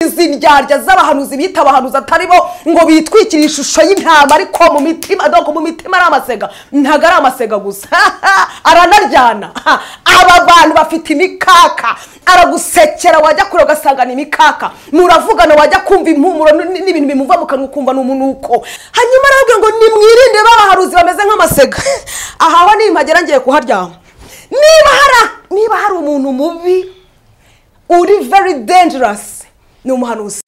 izi ndyarya z'abahanuzi bita abahanuzi atari bo ngo bitwikire ishusho y'intama ariko mu mitima doko mu mitima ari amasega ntabwo ari amasega gusa aranaryana aba bantu bafite imikaka aragusekera wajya kure ugasanga ni imikaka muravugana wajya kumva impumuro n- n'ibintu bimuva mu kanwa ukumva ni umunuko hanyuma arababwira ngo nimwirinde b'abaharuzi bameze nk'amasega ahaho nimpagera ngiye kuharyama niba hari niba hari umuntu mubi uri very dangerous ni umuhanuzi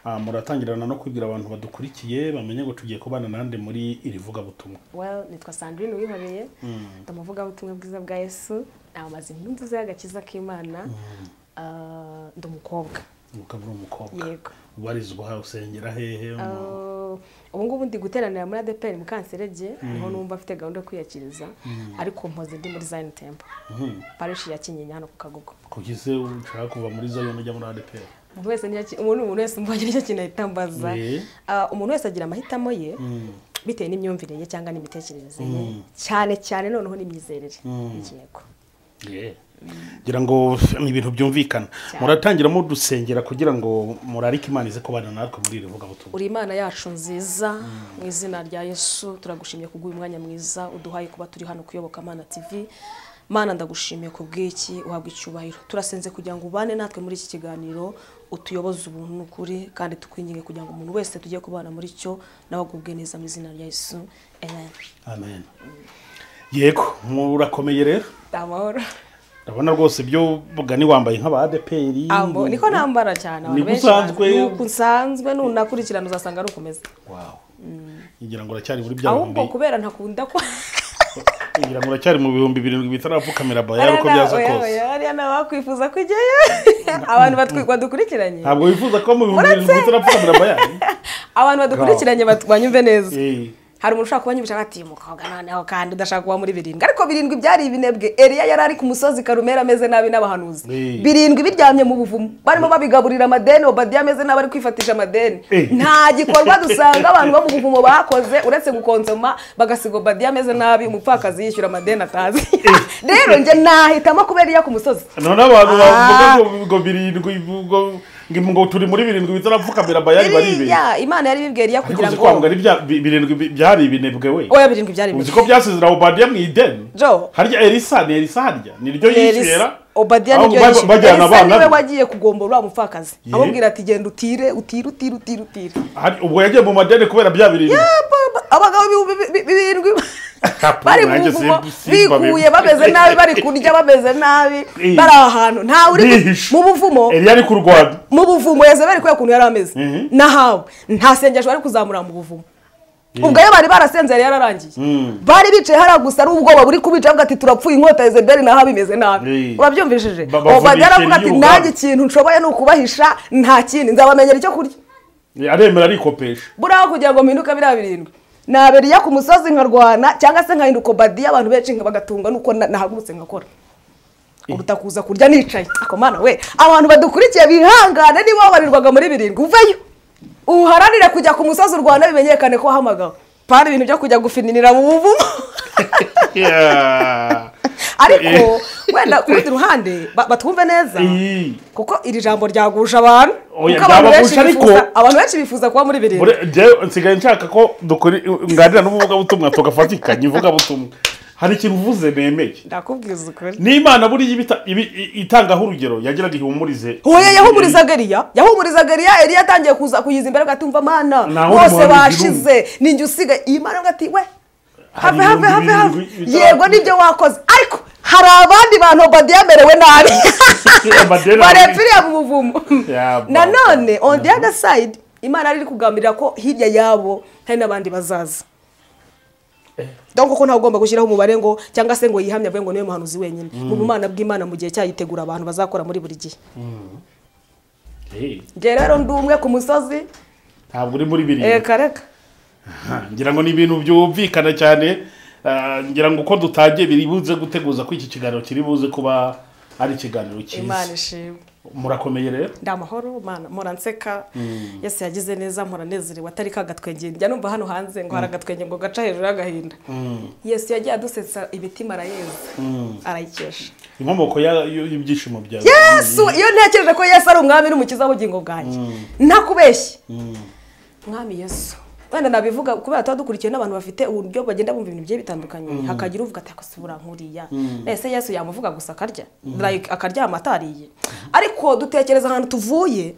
Ah, muratangirana no kubwira abantu badukurikiye bamenye ngo tugiye kubana nande muri iri vugabutumwa well nitwa sandrine uwihoreye ndi umuvugabutumwa bwiza bwa yesu namamaza inkuru nziza y'agakiza k'imana Ah, ndi umukobwa ukaba uri umukobwa Yego. ubarizwa usengera hehe mu- Ah, ubu ngubu ndi guteranira muri adeperi mu kanserege niho numva afite gahunda yo kwiyakiriza ariko mpoze ndi muri zayini tempo Mhm. parishi ya kinyinya hano ku kagogo kugize ushaka kuva muri zayoni ujya muri adeperi umuntu wese ntiyaki- umuntu umuntu wese mbonye nicyo kintu ahita ambaza Eh. Ah, umuntu wese agira amahitamo ye bitewe n'imyumvire ye cyangwa n'imitekerereze ye cyane cyane noneho n'imyizerere yego Yeah. ngira ngo ni ibintu byumvikana muratangira mudusengera kugira ngo murarike imana ize kubana natwe muri iri vugabutumwa uri imana yacu nziza mu izina rya yesu turagushimiye kubw'uyu mwanya mwiza uduhaye kuba turi hano kuyoboka mana tv mana ndagushimiye kubw'iki uhabwa icyubahiro turasenze kugira ngo ubane natwe muri iki kiganiro utuyoboze ubuntu n'ukuri kandi tukwinginge kugira ngo umuntu wese tujye kubana muri cyo nawe agubwe neza mu izina rya yesu amen amen yego murakomeye rero amahoro ndabona rwose ibyo mugani wambaye nk'aba adeperi Ambo, niko nambara cyane Niko bazi. usanzwe. Ni uko usanzwe nunakurikirana uzasanga ari ukomeza Wow. ngira ngo uracyari muri bya ahubwo bihumbi kubera ntakunda ko ngira ngo uracyari mu bihumbi birindwi bitarapfukamira bayari uko byaza kose hariya nawe wakwifuza kujyayo abantu batwi- badukurikiranye ntabwo wifuza kuba mu bihumbi birindwi bitarapfukamira bayari abantu badukurikiranye bat- banyumve neza Eh, hari umuntu ushaka kubanyumvisha ati "Uyu mukobwa noneho kandi udashaka kuba muri birindwi ariko birindwi byari ibinebwe eriya yari ari ku musozi karumera ameze nabi n'abahanuzi Eh. birindwi biryamye mu buvumo barimo babigaburira amadeni obadiya ameze nabi ari kwifatisha amadeni Eh. nta gikorwa dusanga abantu bo mu buvumo bakoze uretse gukonsoma bagasiga obadiya ameze nabi umupfakazi yishyura amadeni atazi rero njye nahitamo kuba eriya ku musozi noneho abantu bavuga Ah. ngo ngo birindwi ngo ngo- ngo turi muri birindwi bitarapfukamira bayari baribeshya Biriya, imana yari ibibwiye eriya ariko kugira uzi ngo ko wambwira ibya- bi- birindwi bi- byari ibinebwe we oya birindwi byari uzi ibinebwe. ko byasezera obadiya mu ideni Jo. harya elisa ni elisa harya ni ryo yishyira obadiya ahubwo niryo ba- yishe bajyana elisa abana niwe be wagiye kugombora uriya mupfakazi Ye. amubwira ati genda utire utire utire utire utire Hari- ubwo yagiye mu madeni kubera bya birindwi Aba- abagabo bi- bi- bi- birindwi bari mu nanjye buvumo simba- simba be. biguye bameze nabi bari kurya bameze nabi Eh. bari ahantu ntawe uri ku- Bihishe. mu buvumo eliya ari kurwana mu buvumo yezebeli kubera ukuntu yari ameze Mhm. nahawe nta sengesho bari kuzamura mu buvumo Ye. ubwo iyo bari barasenze yari yararangiye Mm. bari bicaye hariya gusa ari ubwoba buri kubica avuga ati turapfuye inkota ya yezebeli naho bimeze nabi Ye. urabyumvishije Ba- ubu bavunika bajya aravuga ati iriya nanjye ubwabo." ikintu nshoboye ni ukubahisha nta kindi nzabamenyera icyo kurya aremera arikopesha buraho kugira ngo mpinduke biriya birindwi naberiya ku musozi nkarwana cyangwa se nkahinduka badiya abantu benshi nka bagatunga nuko na- nahagurutse ngakora uruta kuza kurya nicaye ako mana we abantu badukurikiye bihangane niba wabarirwaga muri birindwi uveyo uharanire kujya ku musozi u rwanda bimenyekane ko wahamagawe pana ibintu byo kujya gufininira mu buvumo Yeah. ariko wenda ku rundi ruhande ba- batwumve neza Eh. kuko iri jambo ryagusha abantu Oya, kuko abantu benshi ryabagusha ariko- bifuza- abantu benshi bifuza kuba muri birindwi Ure- njyewe nsigaye nshaka ko dukora nganira n'umuvugabutumwa tugafatikanya ivugabutumwa hari ikintu uvuze nemeye ndakubwiza ukuri n'imana buriya iba ita- ibi- i- itangaho urugero yagiraga ihumurize Hoya yahumurizaga Eliya yahumurizaga Eliya Eliya atangiye kuza kuyiza imbere agatumva mana Naho bose umuhanuzi bashize ninjye usigaye iyi mana avuga ati we have ibihumbi have have have birindwi bitatu. yego nibyo wakoze ariko hari abandi bantu Obadiya amerewe nabi Obadiya barepfiriye mu buvumo Ya, ba- nanone on the other side imana yari iri kugambirira ko hirya yabo hari n'abandi bazaza donc kuko ntawe ugomba gushyiraho umubare ngo cyangwa se ngo yihamye avuge ngo niwe muhanuzi wenyine mu bumana bw'imana mu gihe cyayitegura abantu bazakora muri buri gihe Eh, njye rero ndi umwe ku musozi ntabwo uri muri birindwi reka reka Ah, ngira ngo ni ibintu byumvikana cyane Ah, ngira ngo uko dutangiye biri buze guteguza ko iki kiganiro kiri buze kuba ari ikiganiro imana cyiza ishimwe murakomeye rero ndi amahoro mana muranseka yose yagize neza mpuranezerewe atari ka gatwenge njya numva hano hanze ngo hari agatwenge ngo gaca hejuru y'agahinda yesu yagiye adusetsa imitima arayeza arayikesha inkomoko ya- y- y'ibyishimo byawe yesu iyo ntekereje ko yesu ari umwami n'umukiza w'ubugingo bwanjye ntakubeshye mwami yesu wenda nabivuga kubera tuba dukurikiwe n'abantu bafite uburyo bagenda bumva ibintu bigiye bitandukanye hakagira uvuga ati akose burankuriya ese yesu yamuvuga gusa akarya Like, akaryama atariye ariko dutekereza ahantu tuvuye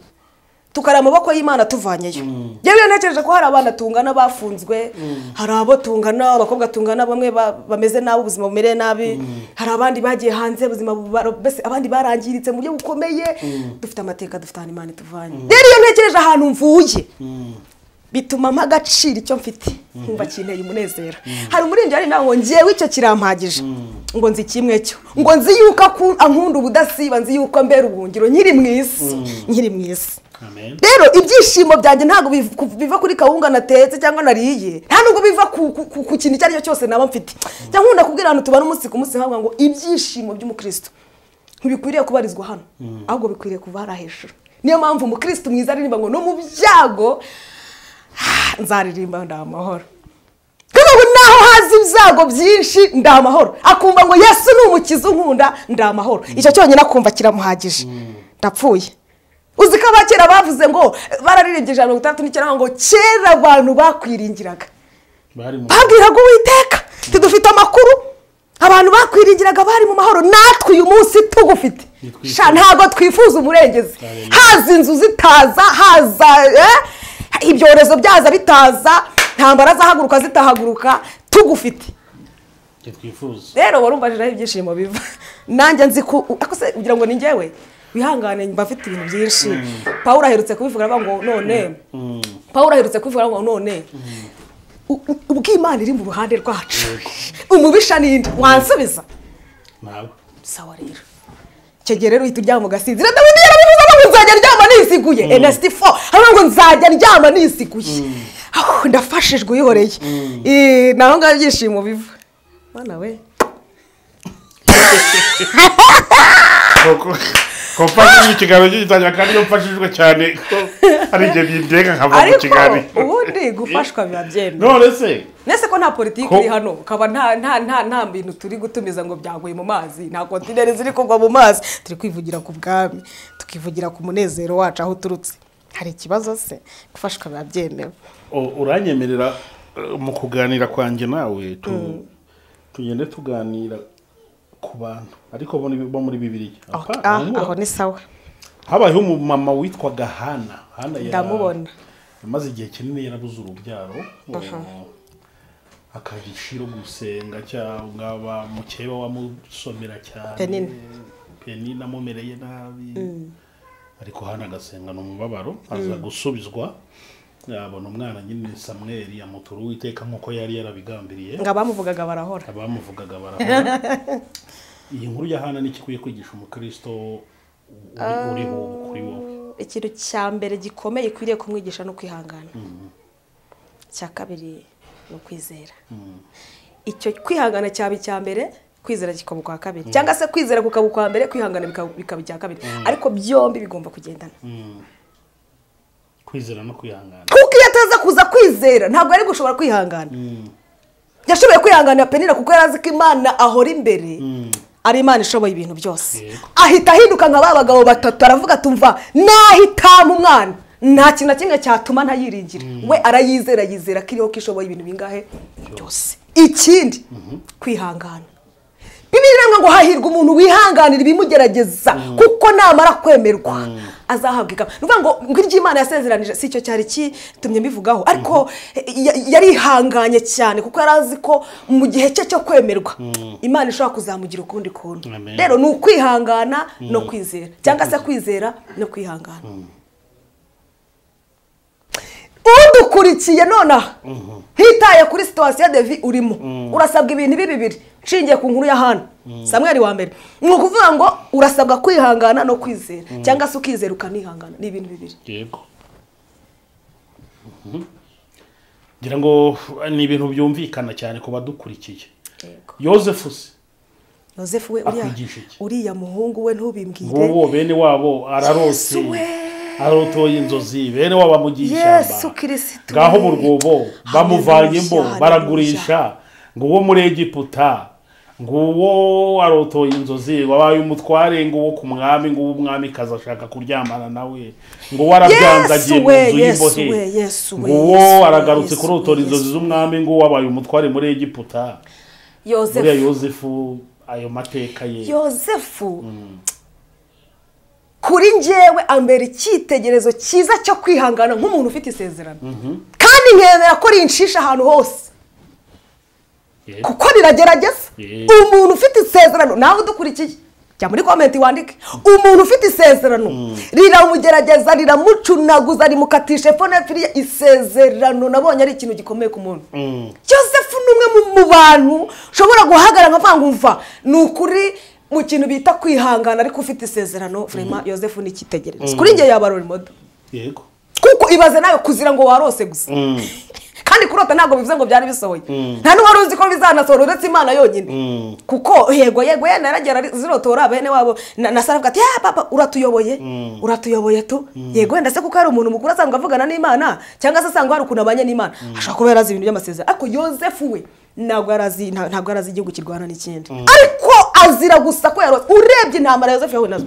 tukari amaboko y'imana tuvanyeyo yewe nekereje ko hari abana tungana bafunzwe hari abo tungana abakobwa tungana bamwe ba- bameze nabi ubuzima bumereye nabi hari abandi bagiye hanze ubuzima buba- mbese abandi barangiritse mu buryo bukomeye dufite amateka dufite ahantu imana ituvanye rero iyo ntekereje ahantu mvuye bituma mpa agaciro icyo mfite nkumva kinteye umunezero hari umuririmbyi ari nawe ngo ngewe icyo kirampagije ngo nzi kimwe cyo ngo nzi yuko aku- ankunda ubudasiba nzi yuko ambera ubuhungiro nkiri mu isi nkiri mu isi amen rero ibyishimo byanjye ntabwo biv- ku- biva kuri kawunga natetse cyangwa nariye nta nubwo biva ku- ku ku- ku kintu icyo ari cyo cyose naba mfite cyangwa nkunda kubwira abantu tubana umunsi ku munsi nkavuga ngo ibyishimo by'umukristo ntibikwiriye kubarizwa hano ahubwo bikwiriye kuba hari hejuru niyo mpamvu umukristo mwiza aririmba ngo no mu byago ah, nzaririmba ndi amahoro kuko ubu naho hazi ibyago byinshi ndi amahoro akumva ngo yesu ni umukiza unkunda ndi amahoro icyo cyonyine akumva kiramuhagije ndapfuye uzi ko abakera bavuze ngo bararirimbye ijana na mirongo itandatu n'icyenda ngo kera abantu bakwiringiraga bari mu babwiraga uwiteka tudufite amakuru abantu bakwiringiraga bari mu mahoro natwe uyu munsi tugufite Ntitwifuza. Sha, ntabwo twifuza umurengezi Haleluya. haza inzu zitaza haza eh, ibyorezo byaza bitaza ntambara zahaguruka zitahaguruka tugufite ibyo twifuza rero warumbajiraho ibyishimo biva nanjye nzi ko ako se kugira ngo ni njyewe wihangane mba mfite ibintu byinshi paul aherutse kubivuga aravuga ngo none paul aherutse kubivuga aravuga ngo none u- u- ubw'imana iri mu ruhande rwacu umubisha n'indi wansubiza ntabwo sawa rero icyo gihe rero uhita uryama ugasinzira dawidi yarabivuze ngo nzajya ndyama nisiguye enasiti fo aravuga ngo nzajya ndyama nisiguye Aho, ndafashijwe uyihoreye Eh, naho ngaho ibyishimo biva mana we kopa ni ikiganiro cy'igitangira kandi iyo mfashijwe cyane ko hari igihe bindega nkava mu ariko kiganiro ubundi gufashwa biba byemewe none se nese ko nta politiki Ko- iri hano ukaba nta nta nta nta bintu turi gutumiza ngo byaguye mu mazi nta kontineri ziri kugwa mu mazi turi kwivugira ku bwami tukivugira ku munezero wacu aho uturutse hari ikibazo se gufashwa biba byemewe u- uranyemerera uh, mu kuganira kwanjye nawe tu- tugende tuganira ku bantu ariko bo ni- bo muri bibiriya Ok, Apa, ah, ntabwo. aho ni sawa habayeho umumama witwaga hana hana ya- Ndamubona. yamaze igihe kinini yarabuze urubyaro akagira ishiro gusenga cyangwa ba mukeba wamusomera cyane Penina. penina amumereye nabi ariko hana agasenga ni umubabaro aza gusubizwa yabona umwana nyine samweri amutura uwiteka nk'uko yari yarabigambiriye ngo abamuvugaga barahora abamuvugaga barahora iyi nkuru ya hana ni ikwiye kwigisha umukristo uri- uriho ubu kuri wowe ikintu cya mbere gikomeye ikwiriye kumwigisha ni ukwihangana icya kabiri ni ukwizera icyo kwihangana cyaba icya mbere kwizera kikaba ukwa kabiri cyangwa se kwizera kukaba ukwa mbere kwihangana bikaba bikaba icya kabiri ariko byombi bigomba kugendana kwizera no kwihangana kuko iyo ataza kuza kwizera ntabwo yari gushobora kwihangana yashoboye kwihanganira penira kuko yari azi ko imana ahora imbere ari imana ishoboye ibintu byose Yego. ahita ahinduka nka ba bagabo batatu aravuga atumva nahitamo umwana nta kintu na kimwe cyatuma ntayiringira we arayizera yizera ko iriho ko ishoboye ibintu bingahe byose ikindi kwihangana bibiri iranga ngo hahirwa umuntu wihanganira ibimugerageza kuko namara kwemerwa azahabwa ikamba ni ukuvuga ngo ngo iry'imana yasezeranije si icyo cyari kitumye mbivugaho ariko ya- yarihanganye cyane kuko yari azi ko mu gihe cye cyo kwemerwa imana ishobora kuzamugira ukundi kuntu Amen. rero ni ukwihangana no kwizera cyangwa se kwizera no kwihangana udukurikiye nonaha ntitaye kuri situwasiyo devi urimo urasabwa ibintu ibi bibiri nshingiye ku nkuru ya hano samweri wa mbere ni ukuvuga ngo urasabwa kwihangana no kwizera cyangwa se ukizera ukanihangana ni ibintu bibiri yego Mhm. ngira ngo ni ibintu byumvikana cyane ku badukurikiye yosefu se yosefu we uriya Akwigisha iki? uriya muhungu we ntubimbwire ngubu bene wabo ararose Yesu we. arotoye inzozi bene wabo amugiye yesu ishyamba kirisito ngaho mu rwobo bamuvanyemo Haleluya, baragurisha nguwo muri egiputa nguwo arotoye inzozi wabaye umutware nguwo ku mwami nguwo umwami kaza ashaka kuryamana nawe nguwo arabyanze Yesu agiye mu we, nzu Yesu y'imbohe we, Yesu we, nguwo Yesu we, aragarutse Yesu kurotora we, inzozi Yesu. z'umwami nguwo wabaye umutware muri egiputa buriya yosefu yosefu ayo mateka ye yosefu kuri njyewe ambera icyitegererezo cyiza cyo kwihangana nk'umuntu ufite isezerano kandi nkemera ko rinshisha ahantu hose Ye. kuko riragerageza Ye. umuntu ufite isezerano nawe udukurikiye jya muri komenti wandike umuntu ufite isezerano riramugerageza riramucunaguza rimukatisha epfo n'epfiriya isezerano nabonye ari ikintu gikomeye ku muntu Mm. Joseph ni umwe mu- mu bantu ushobora guhagarara nkavuga ngo umva ni ukuri mu kintu bita kwihangana ariko ufite isezerano vraiment Joseph ni icyitegererezo kuri njye yaba role model yego kuko ibaze nawe kuzira ngo warose gusa Mm. kandi kurota ntabwo bivuze ngo byari bisohoye Mm. nta n'uwari uzi ko bizanasohora uretse imana yonyine Mm. kuko yego yego yenda yaragera zirotora bene wabo na na sara avuga ati ya papa uratuyoboye Mm. uratuyoboye tu yego wenda se kuko hari umuntu mukuru asanga avugana n'imana cyangwa se asanga hari ukuntu abanye n'imana ashobora kuba yarazi ibintu by'amasezerano ariko yosefu we ntabwo yarazi nta- ntabwo yarazi igihugu kirwana n'ikindi ariko azira gusa ko yarose urebye intambara ya yosefu yahuye nazo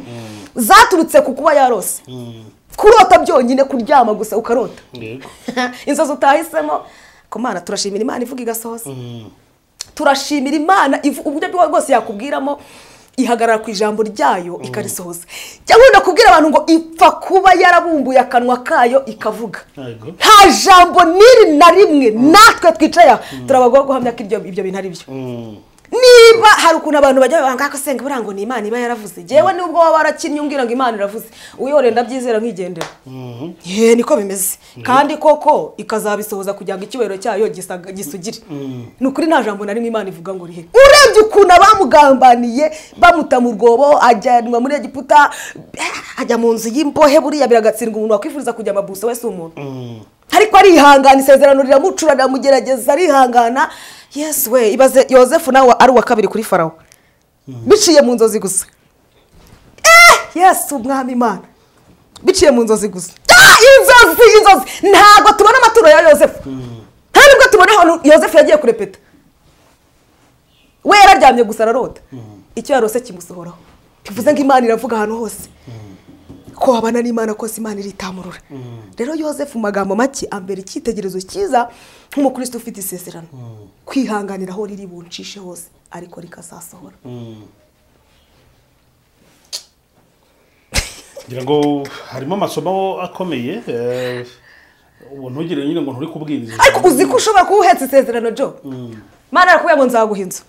zaturutse ku kuba yarose Mm. kurota byonyine kuryama gusa ukarota yego inzozi utahisemo ku mana turashimira imana ivuga igasohoza Mm. turashimira imana ivu- uburyo bwo- bwose yakubwiramo ihagarara ku ijambo ryayo ikarisohoza cyangwa wenda kubwira abantu ngo ipfa kuba yarabumbuye akanwa kayo ikavuga yego nta jambo n'iri na rimwe natwe twicaye aha turabagwa guhamya ko ibyo ibyo bintu ari byo Mm. niba hari ukuntu abantu bajya babanga ko senga buriya ngo ni imana iba yaravuze ngewe nubwo waba warakinnye umbwira ngo imana iravuze uyorenda ndabyizera nkigendera Mhm. ye niko bimeze kandi koko ikazabisohoza kugira ngo icyubahiro cyayo gisaga- gisugire ni ukuri nta jambo na rimwe imana ivuga ngo rihe urebye ukuntu abamugambaniye bamuta mu rwobo ajyanwa muri egiputa ajya mu nzu y'imbohe buriya biragatsindwa umuntu wakwifuriza kujya amabuso we si umuntu Mm. ariko arihangana isezerano riramucura riramugerageza arihangana yesu we ibaze yosefu nawe ari uwa kabiri kuri farawo biciye mu nzozi gusa eh yesu umwami imana biciye mu nzozi gusa Ah, inzozi inzozi ntabwo tubona amaturo ya yosefu nta nubwo tubona ahantu yosefu yagiye kurepeta we yararyamye gusa ararota icyo yarose kimusohoraho bivuze ngo imana iravuga ahantu hose ko wabana n'imana kose imana iritamurura rero yosefu mu magambo make ambera icyitegererezo cyiza nk'umukristo ufite isezerano kwihanganira aho riri buncishe hose ariko rikazasohora Mm. ngira ngo harimo amasomo akomeye eh, ubu ntugire nyine ngo nturi kubwiriza ariko uzi ko ushobora kuba uhetse isezerano jo mana arakubwira ngo nzaguha inzu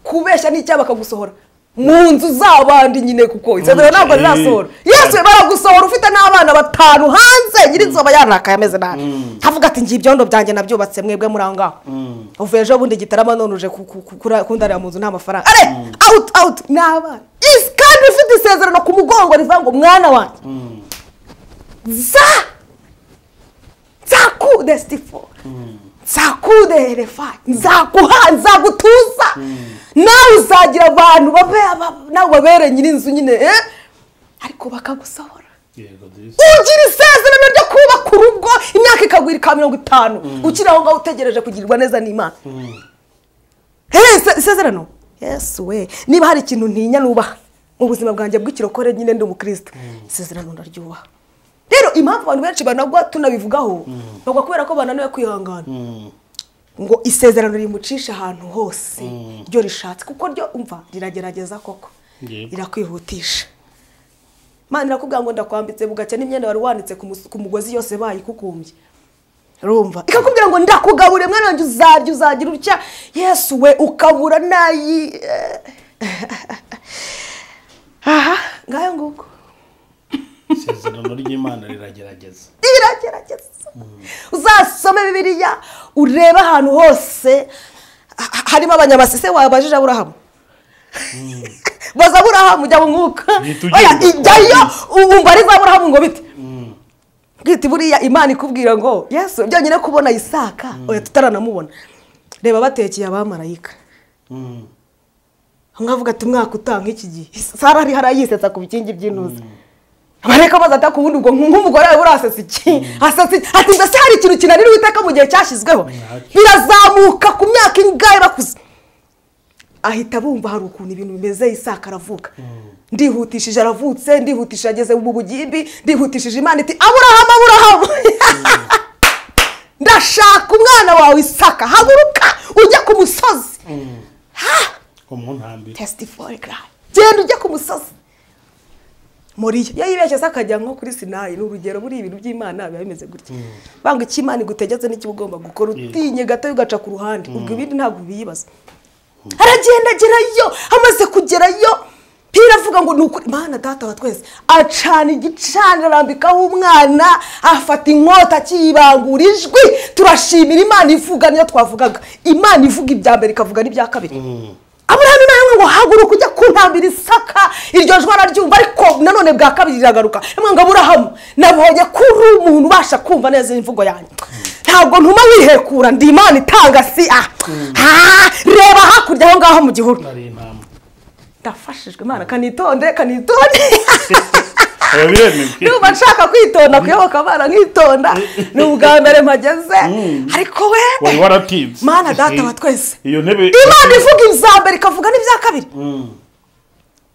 kubeshya n'icyaha bakagusohora mu nzu z'abandi nyine kuko isezerano ntabwo rirasohora yesu baragusohora ufite n'abana batanu hanze nyir'inzu aba yarakaye ameze nabi avuga ati ngiye ibyondo byanjye nabyubatse mwebwe muri aho ngaho Mm. uvuye ejo bundi gitarama none uje ku- ku- ku- kura- kundarira mu nzu nta mafaranga are out out ni abana Yes, kandi ufite isezerano ku mugongo rivuga ngo mwana wanjye Mm. za nzakude sitifo nzakude refa nzaguha nzagutuza nawe uzagira abantu babe aba- nawe babere nyir'inzu nyine eh? ariko bakagusohora yego disi ugira isezerano ryo kubaka urugo imyaka ikagwira ika mirongo itanu ukiri aho ngaho utegereje kugirirwa neza n'imana Mm. Eh, ise- isezerano yesu we niba hari ikintu ntinya nubaha mu buzima bwanjye bw'ikirokore nyine ndi umukristo isezerano ndaryubaha rero impamvu abantu benshi banagwa tunabivugaho bagwa kubera ko bananiwe kwihangana Mm. ngo isezerano rimucisha ahantu hose ryo rishatse kuko ryo umva riragerageza koko Yego. rirakwihutisha mana irakubwira ngo ndakwambitse bugacya n'imyenda wari wanitse ku mus- ku mugozi yose bayikukumbye rumva ikakubwira ngo ndakugabure mwana wanjye uzarya uzagira utya yesu we ukabura nayi aha ngayo nguko isezerano ry'imana riragerageza iragerageza uzasome bibiliya urebe ahantu hose ha- ha- harimo abanyamasese wabajije aburahamu baza aburahamu jya mu mwuka Uhita Oya, ugenda. ijyayo wumva ari za aburahamu ngo bite Mm. bwite buriya imana ikubwira ngo yesu byonyine kubona isaka oya tutaranamubona reba batekeye abamarayika Mm. nkavuga ati umwaka utaha nk'iki gihe sara ari hari yisetsa ku bikingi by'intuza abareka baza ataka ubundi ubwo nk'umugore wawe urasetsa iki asetsa iki ati mbese hari ikintu kinanira iteka mu gihe cyashyizweho Ntacyo. birazamuka ku myaka ingahe bakuze ahita bumva hari ukuntu ibintu bimeze isaka aravuga ndihutishije aravutse ndihutishije ageze mu bugimbi ndihutishije imana iti aburahamu aburahamu ndashaka umwana wawe isaka haguruka ujya ku musozi Ha! umuntambiro testifori garayi genda ujya ku musozi muriyo iyo yibeshye se akajya nko kuri sinayi ni urugero buriya ibintu by'imana biba bimeze gutya banga icyo imana igutegetse n'icyo uba ugomba gukora utinye gato ugaca ku ruhande ubwo ibindi ntabwo biyibaza aragenda agerayo amaze kugerayo mpira avuga ngo ni ukuri imana data wa twese acana igicaniro arambikaho umwana afata inkota akiyibangura ijwi turashimira imana ivuga niyo twavugaga imana ivuga ibya mbere ikavuga n'ibya kabiri aburahamu imana imwe ngo haguruka ujya kuntambira isaka iryo jwi araryumva ariko nanone bwa kabiri riragaruka imwe ngo aburahamu nabonye ko uri umuntu ubasha kumva neza imvugo yanjye ntabwo ntuma wihekura ndi imana itanga si a Ah, reba hakurya aho ngaho mu gihuru ari intama ndafashijwe imana kanitonde kanitonde biba niba biremewe nshaka kwitonda kuyoboka imana nkitonda ni ubwa mbere mpageze ariko wari we waratibye mana data wa twese iyo ntebe imana ivuga ibya mbere ikavuga n'ibya kabiri Mm.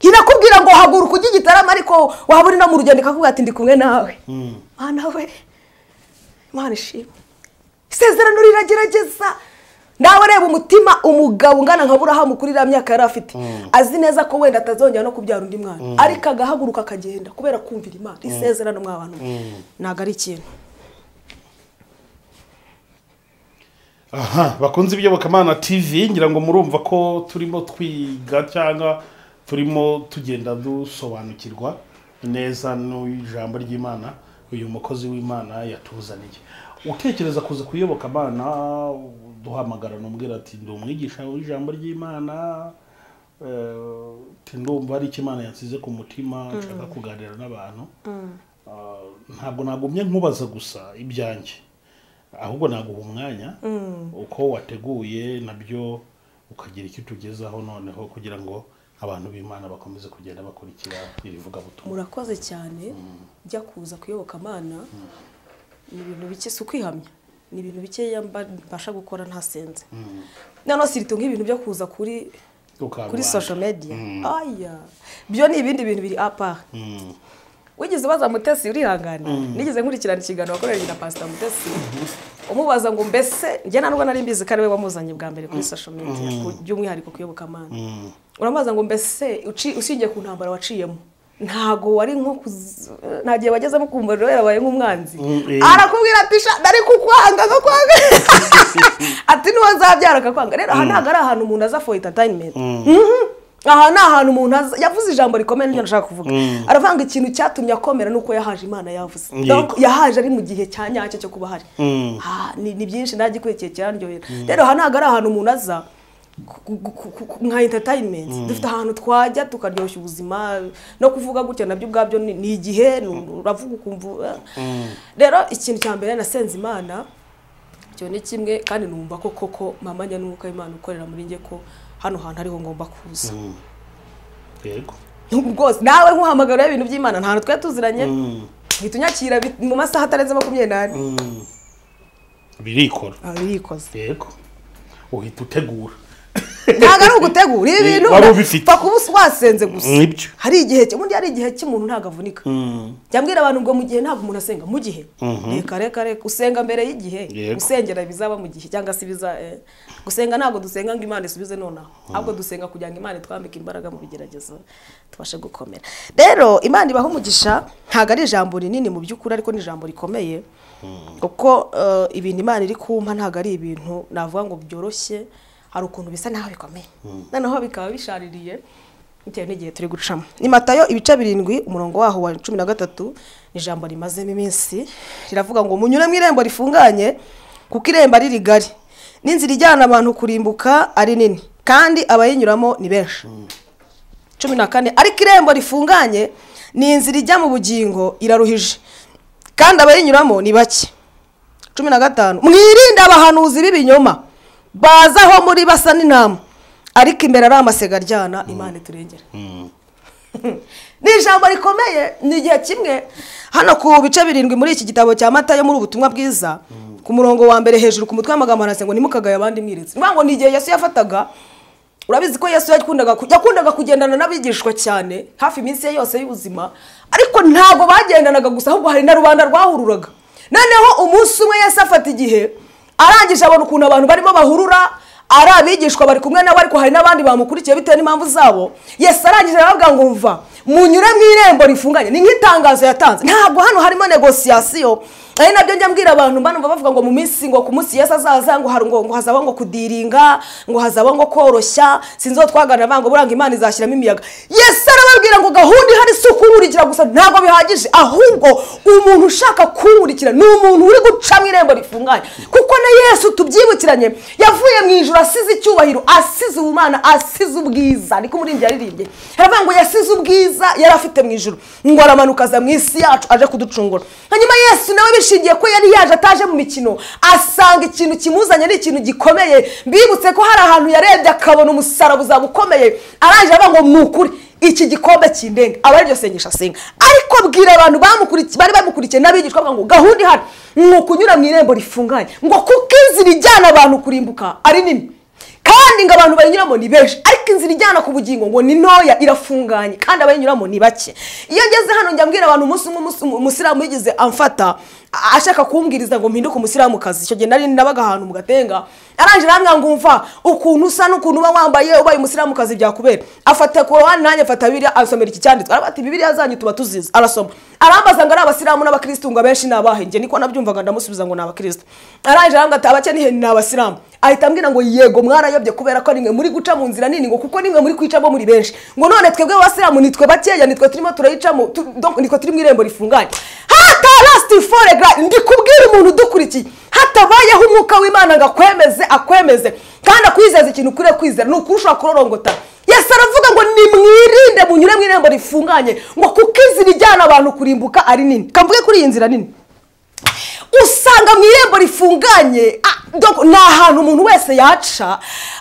irakubwira ngo haguruka ujye igitaramo ariko waba uri no mu rugendo ikakubwira ati ndi kumwe nawe Mm. mana we imana ishimwe isezerano riragerageza nawe reba umutima umugabo ungana nka burahamu kuri iriya myaka yari afite azi neza ko wenda atazongera no kubyara undi mwana ariko agahaguruka akagenda kubera kumvira imana isezerano mwabantu ntabwo ari ikintu aha bakunze iby'iyobokamana tv ngira ngo murumva ko turimo twiga cyangwa turimo tugenda dusobanukirwa neza n'ijambo ry'imana uyu mukozi w'imana yatuzaniye utekereza kuza kuyoboka abana duhamagara n'umbwira ati ndi umwigisha w'ijambo ry'imana eh, ati ndumva hari icyo imana yansize ku mutima nshaka kuganira n'abantu Ah, ntabwo nagumye nkubaza gusa ibyanjye ahubwo naguha umwanya uko wateguye nabyo ukagira icyo utugezaho noneho kugira ngo abantu b'imana bakomeze kugenda bakurikira iri vugabutumwa murakoze cyane ujya kuza kuyoboka amana ni ibintu bike si ukwihamya ni ibintu bikeya mba- mbasha gukora ntasenze noneho sirito nk'ibintu byo kuza kuri Ukarwara. kuri social media Mm. aya byo ni ibindi bintu biri apara Mm. wigeze ubaza mutesi urihangane nigeze nkurikirana ikiganiro wakoranye na pasita mutesi umubaza ngo mbese njye ntabwo nari mbizi ko ari we wamuzanye bwa mbere kuri social media ku- by'umwihariko kuyoboka amana Mm. uramubaza ngo mbese uci- ushingiye ku ntambara waciyemo ntago wari nko kuz- nta gihe wagezemo kumva rero yarabaye nk'umwanzi Mm, eh. arakubwira ati sha nari kukwanga nko kwanga ati niwo nzabyara akakwanga rero aha ntabwo ari ahantu umuntu aza for entertainment Mhm. aha ni ahantu umuntu aza yavuze ijambo rikomeye n'ibyo ndashaka kuvuga Mm. aravuga ngo ikintu cyatumye akomera ni uko yahaje imana yavuze Yego. Donc, yahaje ari mu gihe cya nyacyo cyo kuba ahari Mm. Ah, ni ni byinshi nagikurikiye kirandyohera rero aha ntabwo ari ahantu umuntu aza ku- ku- ku- ku- nka entertainment dufite ahantu twajya tukaryoshya ubuzima no kuvuga gutya nabyo ubwabyo ni ni igihe ni- uravuga ukumva rero ikintu cya mbere nasenze imana icyo ni kimwe kandi numva ko koko mama nyanuka imana ukorera muri njye ko hano hantu ariho ngomba kuza yego rwose nawe nkuhamagara ibintu by'imana nta hantu twari tuziranye Mm. uhita unyakira bit- mu masaha atarenze makumyabiri n'ane Mm. birikora Ah, birikoze yego uhita utegura ntabwo ari ugutegura ibintu wari ubifite. upfa kuba us- wasenze gusa Nibyo. hari igihe cyo- ubundi hari igihe cy'umuntu ntabwo avunika Mm. jya mbwira abantu ngo mu gihe ntabwo umuntu asenga mu gihe Mhm. reka reka reka usenga mbere y'igihe Yego. usengera bizaba mu gihe cyangwa se biza eh, gusenga ntabwo dusenga ngo imana isubize nonaha ahubwo dusenga kugira ngo imana itwambike imbaraga mu bigeragezo tubashe gukomera rero imana ibaha umugisha ntabwo ari ijambo rinini mu by'ukuri ariko ni ijambo rikomeye kuko eh, ibintu imana iri kumpa ntabwo ari ibintu navuga ngo byoroshye hari ukuntu bisa naho bikomeye noneho bikaba bishaririye bitewe n'igihe turi gucamo ni matayo ibice birindwi umurongo waho wa cumi na gatatu ni ijambo rimazemo iminsi riravuga ngo munyure mu irembo rifunganye kuko irembo ari rigari n'inzira ijyana abantu kurimbuka ari nini kandi abayinyuramo ni benshi cumi na kane ariko irembo rifunganye ni inzira ijya mu bugingo iraruhije kandi abayinyuramo ni bake cumi na gatanu mwirinde abahanuzi b'ibinyoma baza aho muri basa n'intama ariko imbere ari amasega aryana imana iturengera ni ijambo rikomeye ni igihe kimwe hano ku bice birindwi muri iki gitabo cya mata yo muri ubutumwa bwiza ku murongo wa mbere hejuru ku mutwe w'amagambo harasa ngo nimukagaye abandi mwirinzi ni ukuvuga ngo ni igihe yesu yafataga urabizi ko yesu yakundaga ku- yakundaga kugendana n'abigishwa cyane hafi iminsi ye yose y'ubuzima ariko ntabwo bagendanaga gusa ahubwo hari na rubanda rwahururaga noneho umunsi umwe yesu afata igihe arangije abona ukuntu abantu barimo bahurura ari abigishwa bari kumwe nawe ariko hari n'abandi bamukurikiye bitewe n'impamvu zabo yesu arangije arababwira ngo mva munyure mu irembo rifunganye ni nk'itangazo yatanze ntabwo hano harimo negosiyasiyo ari nabyo njya mbwira abantu mbana numva bavuga ngo mu minsi ngo ku munsi yesi azaza ngo hari ngo ngo hazaba ngo kudiringa ngo hazaba ngo koroshya sinzi uwo twagana banga buranga imana izashyiramo imiyaga yesi arababwira ngo gahunda ihari si ukunkurikira gusa ntabwo bihagije ahubwo umuntu ushaka kunkurikira ni umuntu uri guca mu irembo rifunganye kuko na yesu tubyibukiranye yavuye mu ijoro asize icyubahiro asize ubumana asize ubwiza niko umurimbyi yaririmbye haravuga ngo yasize ubwiza yari afite mu ijoro ngo aramanuka aza mu isi yacu aje kuducungura hanyuma yesu nawe bishingiye ko yari yaje ataje mu mikino asanga ikintu kimuzanye ari ikintu gikomeye mbibutse ko hari ahantu yarebye akabona umusaraba uzaba ukomeye arangije avuga ngo ni ukuri iki gikombe kindenga aba ariryo sengesho asenga ariko bwira abantu bamukurikiye bari bamukurikiye n'abigishwa bavuga ngo gahunda ihari ni ukunyura mu irembo rifunganye ngo kuko inzira ijyana abantu kurimbuka ari nini kandi ngo abantu bayinyuramo ni benshi ariko inzira ijyana ku bugingo ngo ni ntoya irafunganye kandi abayinyuramo ni bake iyo ngeze hano njya mbwira abantu umunsi umwe umunsi- umusiramu yigize amfata a- ashaka kumbwiriza ngo mpinduke umusiramukazi icyo gihe nari nabaga ahantu mu gatenga arangije arambwira ngo umva ukuntu usa n'ukuntu uba wambaye ubaye umusiramukazi byakubera afata korowani nanjye afata bibiriya asomera iki cyanditswe aravuga ati bibiriya zanyu tuba tuzizi arasoma arambaza ngo ari abasilamu n'abakirisitu ngo abenshi ni abahe njye niko nabyumvaga ndamusubiza ngo ni abakirisitu arangije arambwira ati abake ni ni abasilamu ahita ambwira ngo yego mwarayobye kubera ko nimwe muri guca mu nzira nini ngo kuko nimwe muri kwicamo muri benshi ngo none twebwe abasilamu nitwe bakeya nitwe turimo turayicamo tu- donc nitwe turi mu irembo rifunganye hatarasiti foregra ndikubwira umuntu udukurikiye hatabayeho umwuka w'imana ngo akwemeze akwemeze kandi akwizeza ikintu ukwiriye kwizera ni ukurusha kurorongota yesu aravuga ngo nimwirinde munyure mu irembo rifunganye ngo kuko inzira ijyana abantu kurimbuka ari nini kamvuge kuri iyi nzira nini usanga mu irembo rifunganye ah, donc ni ahantu umuntu wese yaca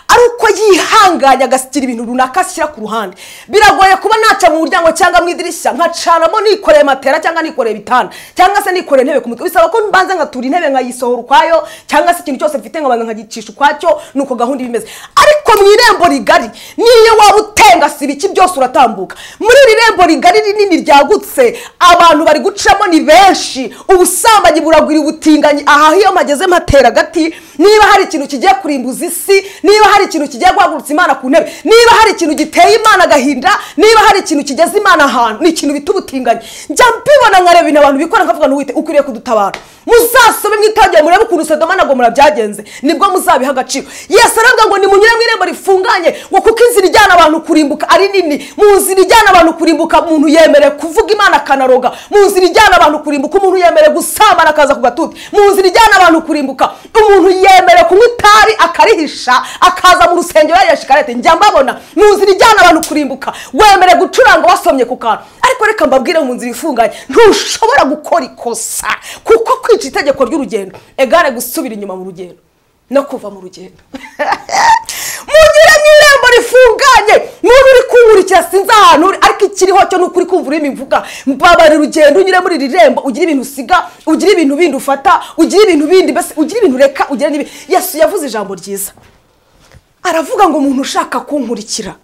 ari uko yihanganye agashyira ibintu runaka ashyira ku ruhande biragoye kuba naca mu muryango cyangwa mu idirishya nkacanamo nikoreye matera cyangwa nikoreye ibitanda cyangwa se nikoreye intebe ku mutwe bisaba ko mbanza nkatura intebe nkayisohora ukwayo cyangwa se ikintu cyose mfite nkabanza nkagicisha ukwacyo nuko gahunda iba imeze ariko mu irembo rigari niyo waba utengasiba ibiki byose uratambuka muri iri rembo rigari rinini ryagutse abantu bari gucamo ni benshi ubusambanyi buragwira ubutinganyi aha iyo mpageze mpatera agati niba hari ikintu kigiye kurimbuza isi niba hari ikintu kigiye guhagurutsa imana ku ntebe niba hari ikintu giteye imana agahinda niba hari ikintu kigeze imana ahantu ni ikintu bita ubutinganyi njya mbibona nkareba ibintu abantu bikora nkavuga ntuwite ukwiriye kudutabara muzasome mwitangire murebe ukuntu sodoma na gomora byagenze nibwo muzabiha agaciro yesu aravuga ngo nimunyure mu irembo rifunganye ngo kuko inzira ijyana abantu kurimbuka ari nini mu nzira ijyana abantu kurimbuka umuntu yemerewe kuvuga imana akanaroga mu nzira ijyana abantu kurimbuka umuntu yemerewe gusambana akaza ku gatuti mu nzira ijyana abantu kurimbuka umuntu yemerewe kunywa itabi akarihisha akaza mu rusengero yariye shikarete njya mbabona mu nzira ijyana abantu kurimbuka wemerewe gucuranga wasomye ku kantu ariko reka mbabwire mu nzira ifunganye ntushobora gukora ikosa kuko kwica itegeko ry'urugendo egare gusubira inyuma mu rugendo no kuva mu rugendo mugire mu irembo rifunganye muntu uri kunkurikira sinzi ahantu uri ariko ikiriho cyo ni ukuri kumva ururimi mvuga mbabara urugendo unyure muri iri rembo ugira ibintu usiga ugira ibintu bindi ufata ugira ibintu bindi mbese ugira ibintu ureka ugira n'ibindi yesu yavuze ijambo ryiza aravuga ngo umuntu ushaka kunkurikira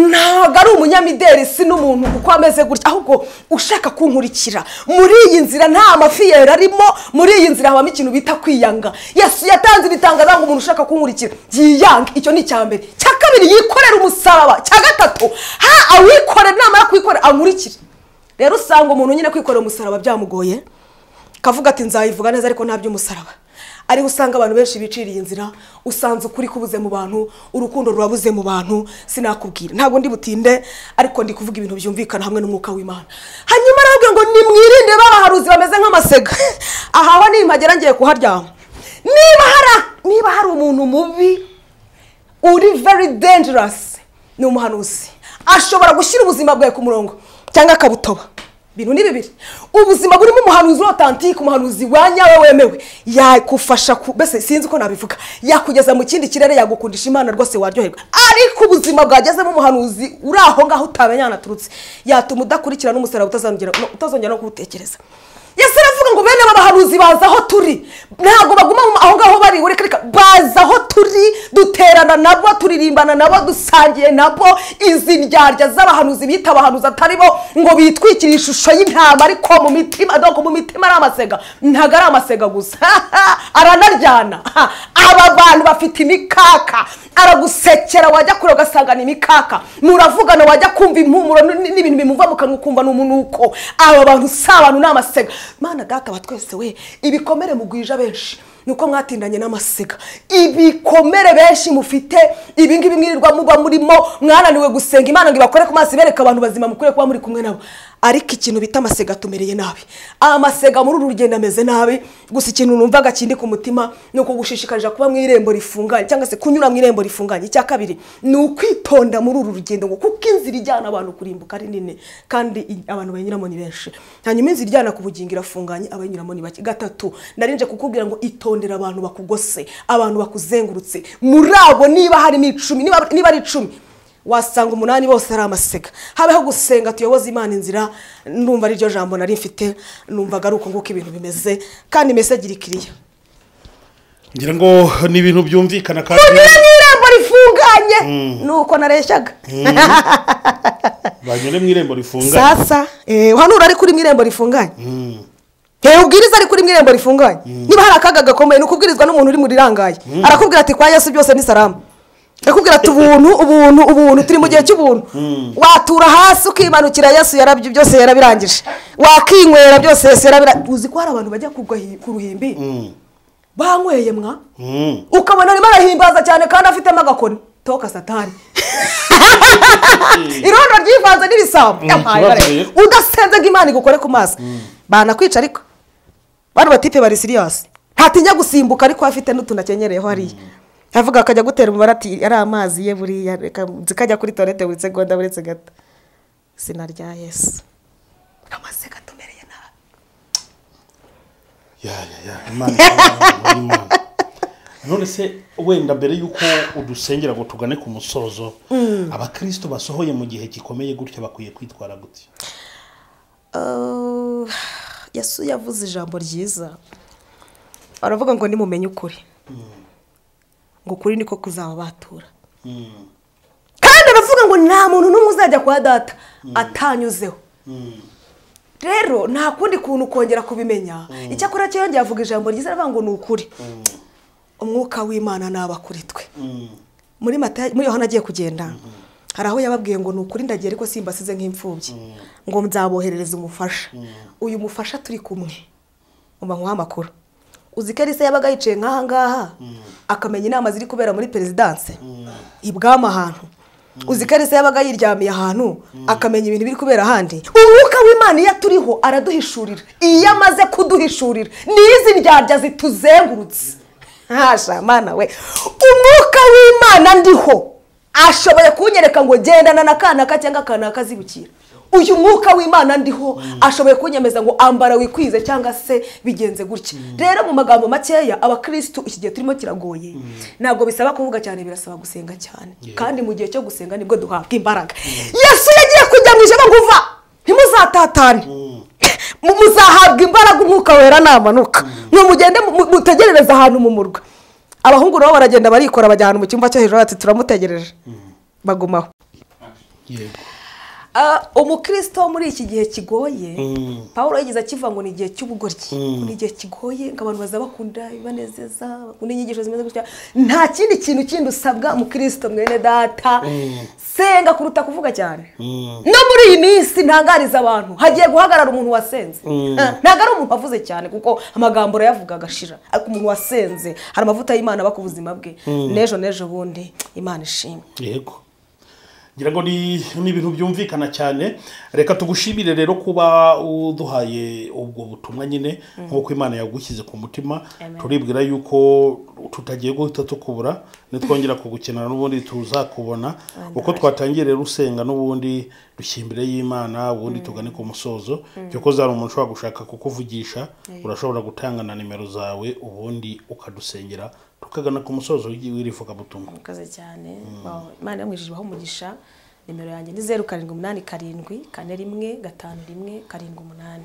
ntabwo ari umunyamideli si n'umuntu kuko ameze gutya ahubwo ushaka kunkurikira muri iyi nzira nta mafiyeri arimo muri iyi nzira habamo ikintu bita kwiyanga yesu yatanze ibitangaza ngo umuntu ushaka kunkurikira yiyange icyo ni icya mbere icya kabiri yikorera umusaraba icya gatatu ha awikorera namara kuwikorera ankurikire rero usanga umuntu nyine kwikorera umusaraba byamugoye kavuga ati nzayivuga neza ariko nta by'umusaraba ariho usanga abantu benshi biciriye inzira usanze ukuri kubuze mu bantu urukundo rurabuze mu bantu sinakubwira ntabwo ndi butinde ariko ndi kuvuga ibintu byumvikana hamwe n'umwuka w'imana hanyuma arababwira ngo nimwirinde babaharuzi bameze nk'amasega aha ho nimpagera ngiye kuharyama niba hari niba hari umuntu mubi uri very dangerous ni umuhanuzi ashobora gushyira ubuzima bwawe ku murongo cyangwa akabutoba bintu ni bibiri ubuzima burimo umuhanuzi urotantike umuhanuzi wa nyawe wemewe yakufasha ku mbese sinzi uko nabivuga yakugeza mu kindi kirere yagukundisha imana rwose waryoherwa ariko ubuzima bwagezemo umuhanuzi uri aho ngaho utamenya ahantu aturutse yatuma udakurikira n'umusaraba utazongera no- utazongera no kuwutekereza yesu aravuga ngo bene aba bahanuzi baza aho turi ntabwo baguma mu- aho ngaho bari ureka reka baza aho turi duterana nabo turirimbana nabo dusangiye nabo izi ndyarya z'abahanuzi bita abahanuzi atari bo ngo bitwikire ishusho y'intama ariko mu mitima doko mu mitima ari amasega ntabwo ari amasega gusa aranaryana Ha, aba bantu bafite imikaka aragusekera wajya kure ugasanga ni imikaka muravugana wajya kumva impumuro n- n- n'ibintu bimuva mu kanwa ukumva ni umunuko aba bantu si abantu ni amasega mana data wa twese we ibikomere mugwije benshi nuko mwatindanye n'amasega ibikomere benshi mufite ibi ngibi mwirirwa muba murimo mwananiwe gusenga imana ngo ibakore ku maso ibereka abantu bazima mukwiye kuba muri kumwe nabo ariko ikintu bita amasega tumereye nabi amasega muri uru rugendo ameze nabi gusa ikintu numvaga kindi ku mutima ni ukugushishikarira kuba mu irembo rifunganye cyangwa se kunyura mu irembo rifunganye icya kabiri ni ukwitonda muri uru rugendo ngo kuko inzira ijyana abantu kurimbuka ari nini kandi i- abantu bayinyuramo ni benshi hanyuma inzira ijyana ku bugingo irafunganye abayinyuramo ni bake gatatu narinje kukubwira ngo itondera abantu bakugose abantu bakuzengurutse muri abo niba harimo icumi niba niba ari icumi wasanga umunani bose ari amasega habeho gusenga tuyoboze imana inzira numva ari ryo jambo nari mfite numvaga ari uko nguko ibintu bimeze kandi mbese agira ikiriya ngira ngo ni ibintu byumvikana kandi kunyura mu irembo rifunganye ni uko nareshyaga banyure mu irembo rifunganye sasa eh, uhanura ari kuri mu irembo rifunganye hehe ubwiriza ari kuri mu irembo rifunganye niba hari akaga gakomeye ni ukubwirizwa n'umuntu uri mu rirangaye arakubwira ati kwa yesu byose ni salamu arakubwira ati ubuntu ubuntu ubuntu turi mu gihe cy'ubuntu watura hasi ukimanukira yesu yarabyo byose yarabirangije wakinywera byose yesu yarabirangije uzi ko hari abantu bajya kugwa- ku ruhimbi Mm. banyweye mwa Mm. ukabona arimo arahimbaza cyane kandi afitemo agakoni toka satani irondo ryivanze n'ibisambo Mm, yampaye bare. kibabaye. udasenze ngo imana igukore ku maso banakwica ariko bano batipe bari siriyasi ntatinya gusimbuka ariko we afite n'utuntu akenyereyeho hariya avuga akajya gutera umubare ati ari amazi ye buriya reka nzi ko ajya kuri toilette buri segonda buri gato izina rya yesu amaze gatumereye nabi ya ya ya imana imana, imana none se wenda mbere y'uko udusengera ngo tugane ku musozo abakristo basohoye mu gihe gikomeye gutya bakwiye kwitwara gutya Uh, yesu yavuze ijambo ryiza aravuga ngo nimumenye ukuri ngo ukuri niko kuzababatura Mm. kandi aravuga ngo nta muntu n'umwe uzajya kwa data atanyuzeho Mm. rero nta kundi kuntu ukongera kubimenya icyakora cyo yongeye avuga ijambo ryiza aravuga ngo ni ukuri umwuka w'imana naba kuri twe Mm. muri mata muri yohana agiye kugenda hari aho yababwiye ngo ni ukuri ndagiye ariko simbasize nk'imfubyi ngo nzaboherereza umufasha uyu mufasha turi kumwe mubankwaho amakuru uzi ko elisa yabaga yicaye nk'aha ngaha akamenya inama ziri kubera muri perezidanse ibwami ahantu uzi ko elisa yabaga yiryamiye ahantu akamenya ibintu biri kubera ahandi umwuka w'imana iyo aturiho araduhishurira iyo amaze kuduhishurira n'izi ndyarya zituzengurutse ntasha mana we umwuka w'imana ndiho ashoboye kunyereka ngo gendana na kanaka cyangwa kanaka azibukira uyu mwuka w'imana ndiho ashoboye kunyemeza ngo ambara wikwize cyangwa se bigenze gutya rero mu magambo makeya abakirisitu iki gihe turimo kiragoye ntabwo bisaba kuvuga cyane birasaba gusenga cyane kandi mu gihe cyo gusenga nibwo duhabwa imbaraga yesu yagiye kujya mu ijoro ngo uva ntimuzatatane Mu- muzahabwa imbaraga umwuka wera namanuka ngo mugende mu- mu- mutegerereze ahantu mu murwa abahungu nabo baragenda barikora bajya ahantu mu cyumba cyo hejuru bati turamutegereje bagumaho yego Ah, umukristo wo muri iki gihe kigoye Mm. paul yagize akivuga ngo ni igihe cy'ubugoryi Mm. ngo ni igihe kigoye ngo abantu baza bakunda ibibanezeza bakunda inyigisho zimeze gutya nta kindi kintu kindi usabwa umukristo mwene data senga kuruta kuvuga cyane Mm. no muri iyi minsi ntangariza abantu hagiye guhagarara umuntu wasenze Mm. Ah, ntabwo ari umuntu wavuze cyane kuko amagambo urayavuga agashira ariko umuntu wasenze hari amavuta y'imana aba ku buzima bwe n'ejo n'ejo bundi imana ishimwe yego ngira ngo ni ni ibintu byumvikana cyane reka tugushimire rero kuba uduhaye ubwo butumwa nyine nk'uko imana yagushyize ku mutima turibwira yuko tutagiye guhita tukubura nitwongera kugukenera n'ubundi tuzakubona uko twatangiye rero usenga n'ubundi dushyira imbere y'imana ubundi tugane ku musozo kuko zari umuntu ushobora gushaka kukuvugisha urashobora gutanga na nimero zawe ubundi ukadusengera tukagana ku musozo w'iri vugabutumwa murakoze cyane Wow, imana yamwishyuje ibaho umugisha nimero yanjye ni zeru karindwi umunani karindwi kane rimwe gatanu rimwe karindwi umunani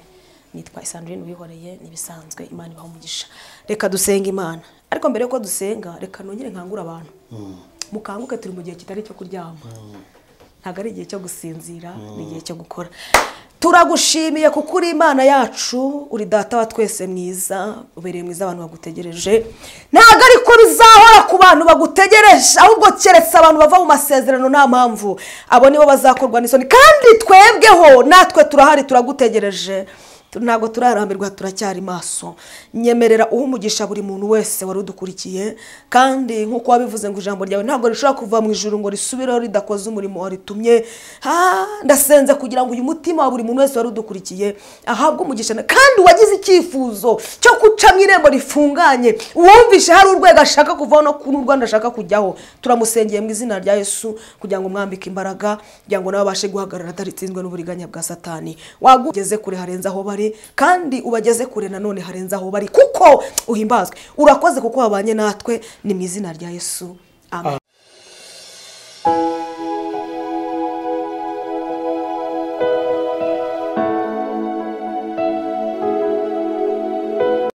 nitwa isandurine wihoreye n'ibisanzwe imana ibaho umugisha reka dusenga imana ariko mbere yuko dusenga reka nongere nkangure abantu mukanguke turi mu gihe kitari icyo kuryama ntabwo ari igihe cyo gusinzira ni igihe cyo gukora turagushimiye kuko uri imana yacu uri data wa twese mwiza ubereye mwiza abantu bagutegereje ntabwo ariko bizahora ku bantu bagutegereje ahubwo keretse abantu bava mu masezerano nta mpamvu abo nibo bazakorwa n'isoni kandi twebweho natwe turahari turagutegereje ntabwo turarambirwa turacyari maso nyemerera uha umugisha buri muntu wese wari udukurikiye kandi nk'uko wabivuze ngo ijambo ryawe ntabwo rishobora kuva mu ijoro ngo risubireho ridakoze umurimo waritumye ndasenze kugira ngo uyu mutima wa buri muntu wese wari udukurikiye ahabwe umugisha na- kandi uwagize icyifuzo cyo guca mu irembo rifunganye uwumvishe hari urwego ashaka kuvaho no ku rwanda ashaka kujyaho turamusengeye mu izina rya yesu kugira ngo mwambike imbaraga kugira ngo nawe abashe guhagarara ataritsinzwe n'uburiganya bwa satani wagugeze kure harenze aho bari kandi ubageze kure nanone harenze aho bari kuko uhimbazwe urakoze kuko wabanye natwe ni mu izina rya yesu amen